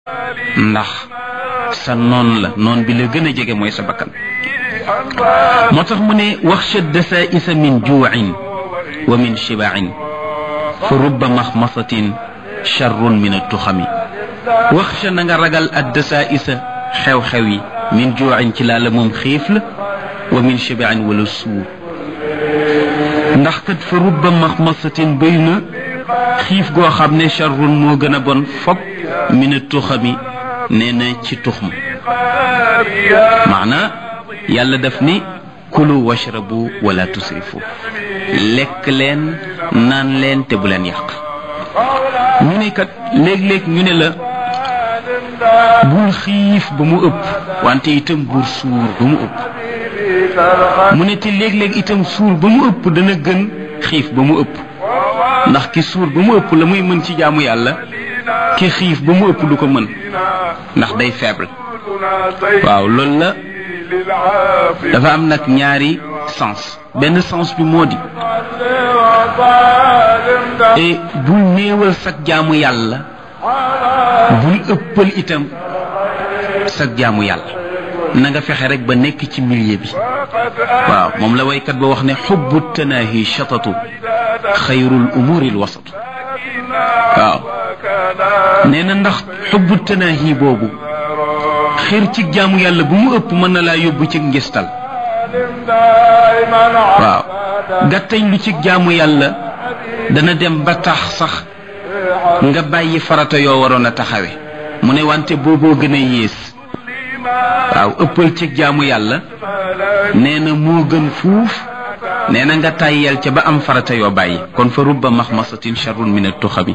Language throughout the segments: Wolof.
ndax sa noon la noon bi la gën a jege mooy sa bakkan moo tax mu ne waxsha dasaisa min juuin wa min shibain fa rubba maxmasatin charrun min attuxami waxsha na nga ragal ad dasaisa xew-xew yi min juuin ci laa la moom xiif la wa min shibain wala suur ndax kat fa rubba maxmasatin bëy na xiif goo xam ne charrun moo gën a bon fop min attuxami nee na ci tux ma maanaa yàlla daf ni kulu washrabu wala tusrifu lekk leen naan leen te bu leen yàq ñu ne kat léeg-léeg ñu ne la bul xiif ba mu ëpp wante itam bul suur ba mu ëpp mu ne te léeg-léeg itam suur ba mu ëpp dana gën xiif ba mu ëpp ndax ki suur ba mu ëpp la muy mën ci jaamu yàlla ki xiif ba mu ëpp du ko mën ndax day faible waaw loolu la dafa am nag ñaari sens benn sens bi moo di et bul néewal sag jaamu yàlla bul ëppal itam sag jaamu yàlla na nga fexe rek ba nekk ci milieu bi waaw moom la waykat ba wax ne xubbu tanaahi shatatu xayrul umuri l wasatu waaw nee na ndax xubbu tanaahi boobu xër ci jaamu yàlla bu mu ëpp mën na laa yóbbu ci ngistal waaw gàttañ lu ci jaamu yàlla dana dem ba tax sax nga bàyyi farata yoo waroon a taxawe mu ne wante booboo gën a yées waaw ëppal ci jaamu yàlla nee na moo gën fuuf nee na nga tàyyeel ca ba am farata yoo bàyyi kon fa rubba maxmasatin charrun min attuxami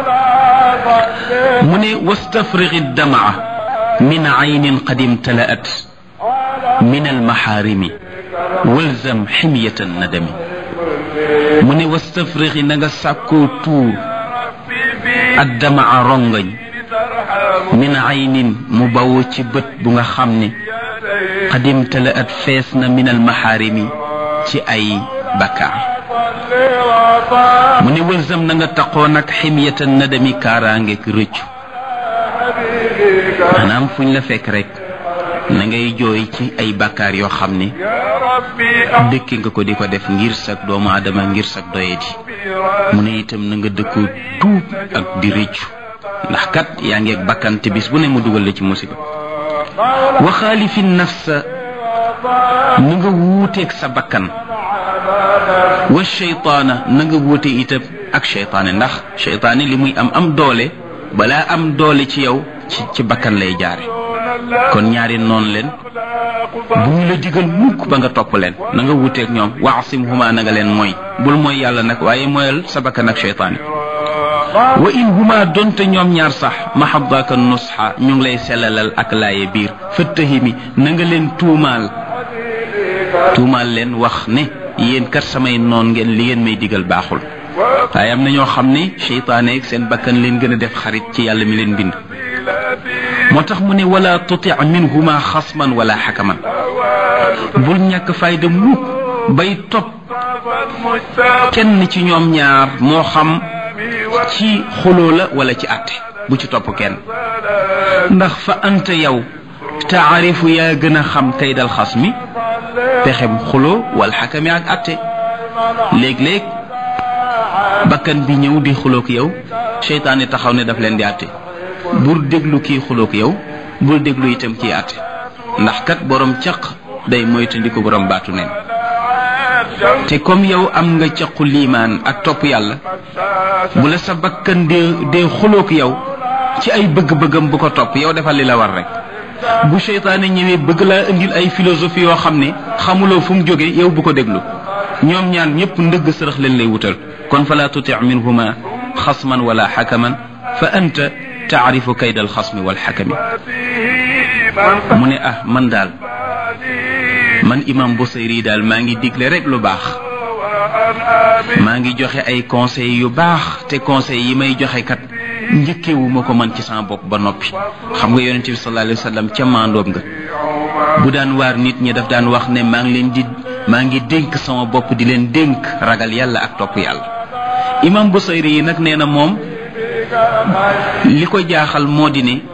mu ne wastafrigi damaa min aynin qad imtalaat min almaxaarimi walzam ximyata nadami mu ne wastafrixi na nga sàkkoo tuur addamaa rongañ min aynin mu bawoo ci bët bu nga xam ne qad imtalaat fees na min almaxaarimi ci ay bakkaar mu ne walzam na nga taqoo nag ximyata nadami kaaraangeek rëccu maanaam fuñ la fekk rek na ngay jooy ci ay bakkaar yoo xam ne dëkki nga ko di ko def ngir sag doomu aadama ngir sag doyadi mu ne itam na nga dëkkoo tuub ak di rëccu ndax kat yaa ngi ak bakkan te bis bu ne mu dugal la ci musiba wa xaalifi nafsa na nga wuuteeg sa bakkan wa cheytaana na nga wuute itam ak cheytaane ndax cheytaane li muy am am doole balaa am doole ci yow ci ci bakkan lay jaare kon ñaari noonu leen bu ñu la digal mukk ba nga topp leen na nga wuteeg ñoom waasim huma na nga leen mooy bul mooy yàlla nag waaye mooyal sa bakkan ak cheytaane wa in huma donte ñoom ñaar sax mahabdaka nusxa ñu ngi lay selalal ak laaye biir fëttahimi na nga leen tuumaal tuumaal leen wax ne yéen kat samay noon ngeen li ngeen may digal baaxul waaye am na ñoo xam ne cheytaane ak seen bakkan leen gën a def xarit ci yàlla mi leen bind moo tax mu ne wala tuti minhuma xasman wala xakaman bul ñàkk fayda mukk bay topp kenn ci ñoom ñaar moo xam ci xuloo la wala ci àtte bu ci topp kenn ndax fa anta yow taarifu yaa gën a xam kay dal xas mi pexem xuloo wala xakami ak àtte léeg-léeg bakkan bi ñëw di xuloog yow seytaane taxaw ne daf leen di àtte bul déglu kii xuloog yow bul déglu itam kii àtte ndax kat borom caq day moytandiku borom baatu neen te comme yow am nga caqu liimaan ak topp yàlla bu la sa bakkan dee dee xuloog yow ci ay bëgg-bëggam bu ko topp yow defal li la war rek bu seytaane ñëwee bëgg laa indil ay philosophie yoo xam ne xamuloo fu mu jóge yow bu ko déglu ñoom ñaan ñëpp ndëgg sërëx leen lay wutal kon fala tuti minhuma xasman wala xakaman fa anta taarifu kayda alxasmi walxakami mu ne ah man daal man imam Busayri daal maa ngi digle rek lu baax maa ngi joxe ay conseils yu baax te conseils yi may joxe kat njëkkewu ma ko man ci sama bopp ba noppi xam nga yonente bi sallallahu alayhi wa sallam ca maandoom nga bu daan waar nit ñi daf daan wax ne maa ngi leen di maa ngi dénk sama bopp di leen dénk ragal yàlla ak topp yàlla imam Busayri yi nag nee na moom li ko jaaxal moo di ne